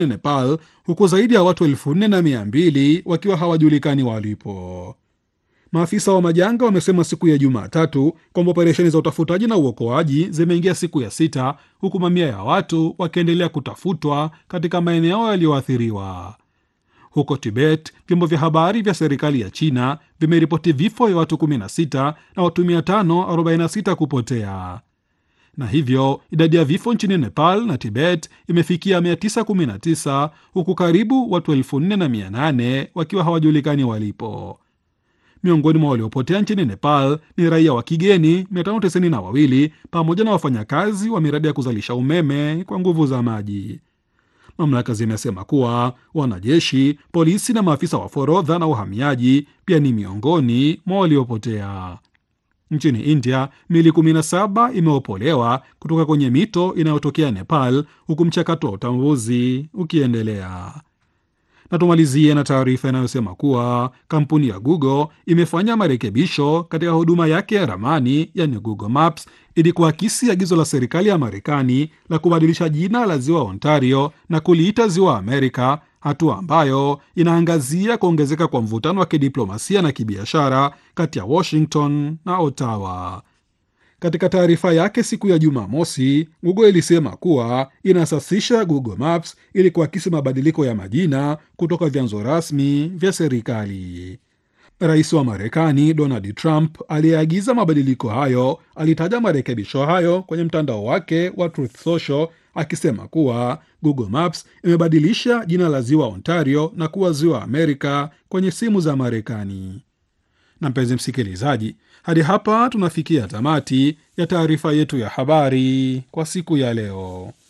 Nepal, huku zaidi ya watu elfu nne na mia mbili wakiwa hawajulikani walipo. Maafisa wa majanga wamesema siku ya Jumatatu kwamba operesheni za utafutaji na uokoaji zimeingia siku ya sita, huku mamia ya watu wakiendelea kutafutwa katika maeneo yaliyoathiriwa. Huko Tibet, vyombo vya habari vya serikali ya China vimeripoti vifo vya watu 16 na watu 546 kupotea, na hivyo idadi ya vifo nchini Nepal na Tibet imefikia 919 huku karibu watu 4800 wakiwa hawajulikani walipo. Miongoni mwa waliopotea nchini Nepal ni raia wa kigeni 592 pamoja na wafanyakazi wa miradi ya kuzalisha umeme kwa nguvu za maji. Mamlaka zimesema kuwa wanajeshi, polisi na maafisa wa forodha na uhamiaji pia ni miongoni mwa waliopotea. Nchini India, mili 17 imeopolewa kutoka kwenye mito inayotokea Nepal, huku mchakato wa utambuzi ukiendelea. Na tumalizie na taarifa inayosema kuwa kampuni ya Google imefanya marekebisho katika huduma yake ya ramani, yani Google Maps, ili kuakisi agizo la serikali ya Marekani la kubadilisha jina la ziwa Ontario na kuliita ziwa Amerika, hatua ambayo inaangazia kuongezeka kwa mvutano wa kidiplomasia na kibiashara kati ya Washington na Ottawa. Katika taarifa yake siku ya Jumamosi, Google ilisema kuwa inasasisha Google Maps ili kuakisi mabadiliko ya majina kutoka vyanzo rasmi vya serikali. Rais wa Marekani Donald Trump aliyeagiza mabadiliko hayo alitaja marekebisho hayo kwenye mtandao wake wa Truth Social akisema kuwa Google Maps imebadilisha jina la ziwa Ontario na kuwa ziwa Amerika kwenye simu za Marekani. Na mpenzi msikilizaji, hadi hapa tunafikia tamati ya taarifa yetu ya habari kwa siku ya leo.